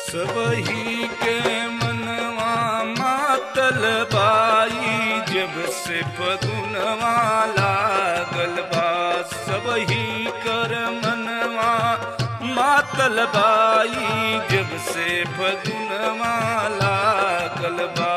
सबही के मनवा मातल बाई जब से फगुनवा लागल बा सबही कर मनवा मातल बाई जब से फगुनवा लागल बा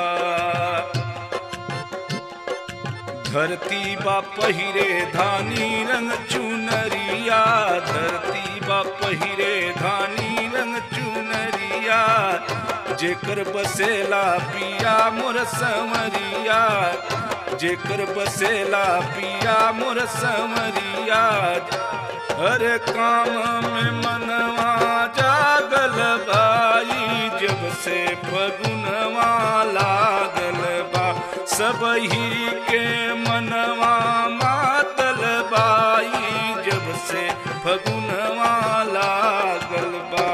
धरती बा पहिरे धानी रंग चुनरिया धरती बा पहिरे धानी रंग चुनरिया जेकर बसेला पिया मोर समरिया जेकर बसेला पिया मोर समरिया हर काम में मनवा जागल बाई जब से फगुनवा लागल बा सबही के मनवा मातल बाई जब से फगुनवा लागल बा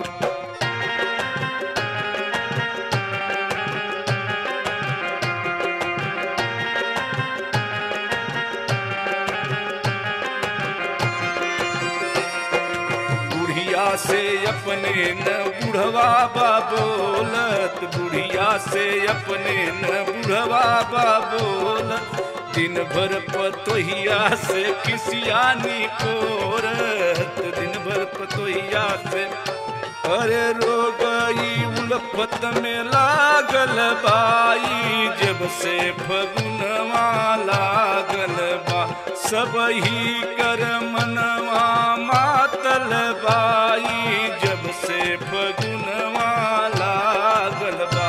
बुढ़िया से अपने न बुढ़वा बा बोलत बुढ़िया से अपने न बुढ़वा बा बोलत दिन भर पतोहिया से किसियानी कोरत दिन भर पतोहिया से अरे रो गई उलफत में लागल बाई जब से फगुनवा लागल बा सबही कर मनवा मातल बाई जब से फगुनवा लागल बा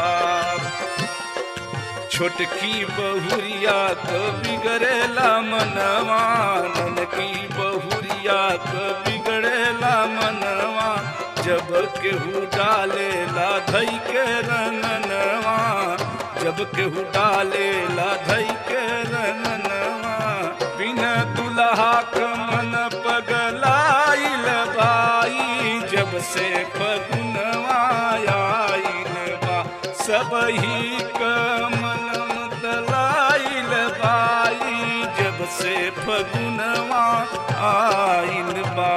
छोटकी बहुरिया क बिगड़ेला मनवा ननकी बहुरिया क बिगड़ेला मनवा जब केहू डालेला धई के रंगनवा जब केहू डालेला धई के रंगनवा बिना दुल्हा क मन पगलाइल बाई जब से फगुनवा आइल बा सबही क मन दलाइल बाई जब से फगुनवा आइल बा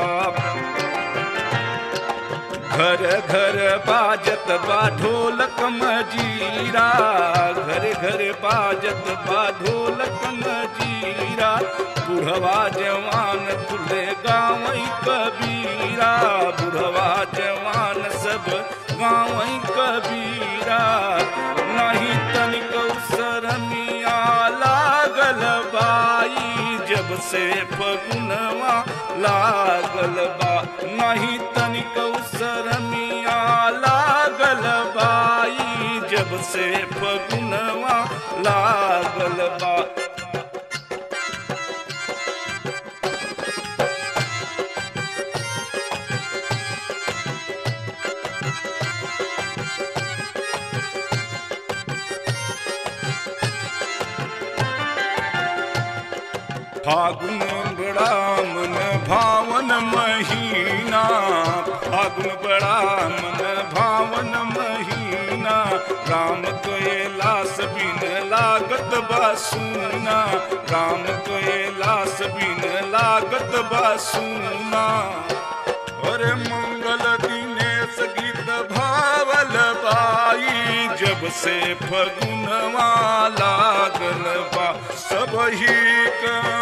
घर घर बाजत बा ढोलक मजीरा घर घर बाजत बा ढोलक मजीरा बुढ़वा जवान तुले गाँव कबीरा बुढ़वा जवान सब गाँव कबीरा नहीं तनिक शरमिया लागल बाई जब से फगुनवा लागल बा नहीं तनिक शरमिया लागल बाई जब से फगुनवा लागल बा फागुन बड़ा मन भावन महीना फागुन बड़ा मन भावन महीना राम कैलास बिन लागत बासूना राम कैलास बिन लागत बासूना अरे मंगल दिनेश गीत भावल बाई जब से फगुनवा लागल बा सबही का